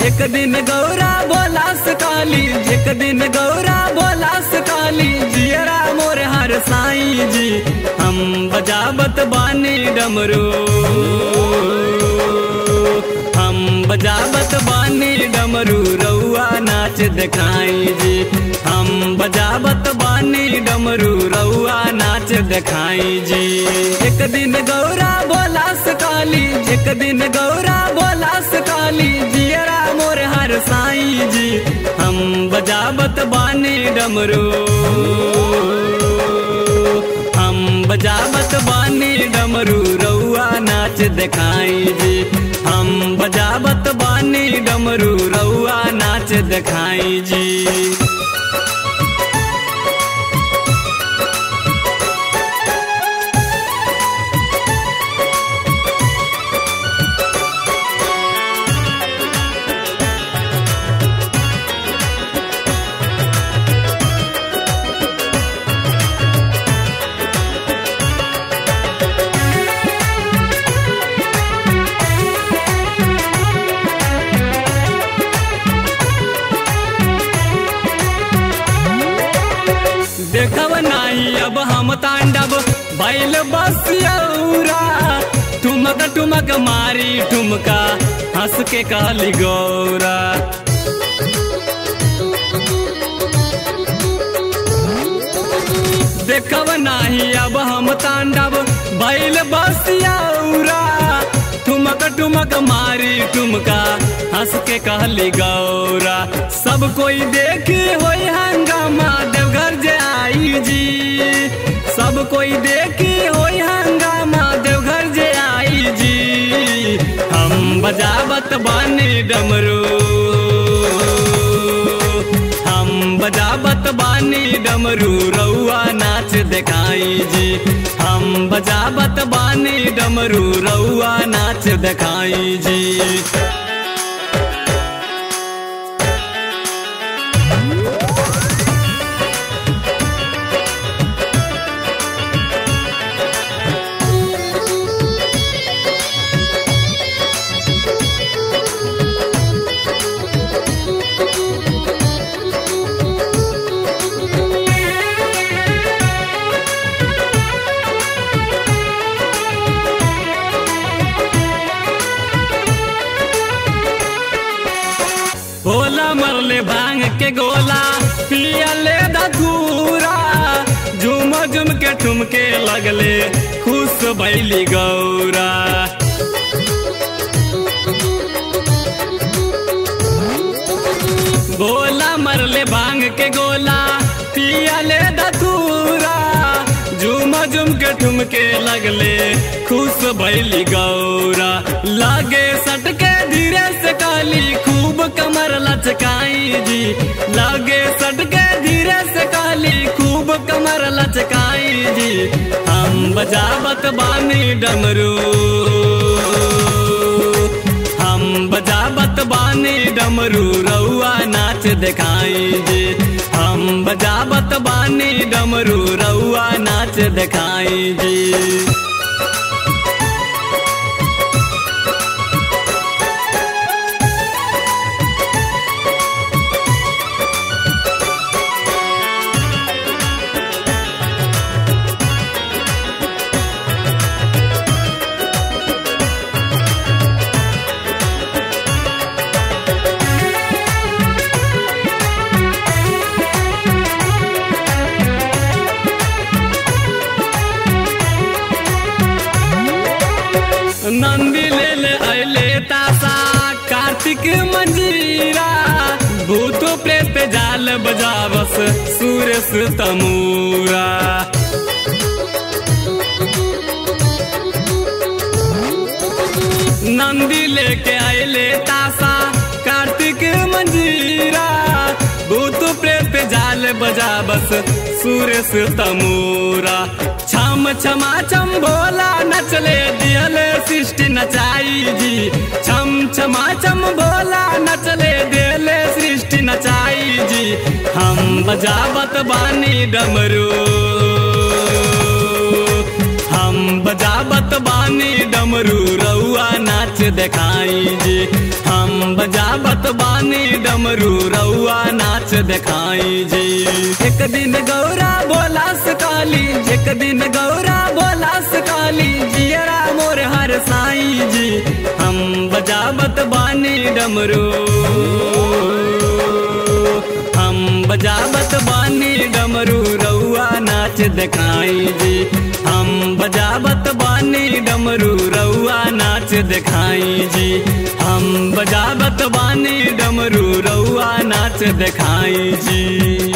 एक दिन गौरा बोला सकाली एक दिन गौरा बोला सकाली जियरा मोर हर साई जी हम बजावत बानी डमरू हम बजावत बानी डमरू रउआ नाच दिखाई जी हम बजावत बानी डमरू रउआ नाच दिखाई जी एक दिन गौरा बोला सकाली एक दिन गौरा बोला सकाली जियरा मोर हर साई जी हम बजावत बानी डमरू हम बजावत बानी डमरू रउआ नाच दिखाई जी हम बजावत बानी डमरू रउआ नाच दिखाई जी देखब नाही अब हम तांडव बैल बसियौरा ठुमक ठुमक मारी ठुमका हंस के कहली गौरा देखब नाही अब हम तांडव बैल बसियौरा ठुमक ठुमक मारी ठुमका हंस के कहली गौरा सब कोई देखे होई हंगामा देवघर जे आई जी सब कोई देखे होई हंगामा देवघर जे आई जी हम बजावत बानी डमरू हम बजावत बानी डमरू रउआ नाच दिखाई जी हम बजावत बानी डमरू रउआ नाच दिखाई जी भोला मरले भांग के गोला पियले धूरा झुम झुम के ठुमके लगले खुश भैली गौरा भोला मरले भांग के गोला पियले धूरा झुम झुम के ठुमके लगले खुश भैली गौरा लागे सटके धीरे से काली खूब कमर लचकाई जी लागे सटके धीरे से काली खूब कमर लचकाई जी हम बजावत बानी डमरू हम बजावत बानी डमरू रउआ नाच दिखाई जी हम बजावत बानी डमरू रउआ नाच दिखाई जी नंदी ले ले अले तासा कार्तिक मंजीरा भूत प्रेत जाल बजावस सूरस तमूरा नंदी लेके आयले तासा कार्तिक मंजीरा भूत प्रेत जाल बजावस सूरस तमूरा छम छमा छम भोला नचले दियल सृष्टि नचाई जी छम छमा छम भोला नचले दियल सृष्टि नचाई जी हम बजावत बानी डमरू हम बजावत बानी डमरू रउआ नाच देखाई जी हम बजावत बानी डमरू रउआ नाच देखाई जी एक दिन गौरा बोला सकाली एक दिन गौरा बोला सकाली जियरा मोर हर साई जी हम बजावत बानी डमरू हम बजावत बानी डमरू रउआ नाच देखाई जी हम बजावत बानी डमरू रउआ नाच देखाई जी हम बजावत बानी डमरू रउआ नाच देखाई जी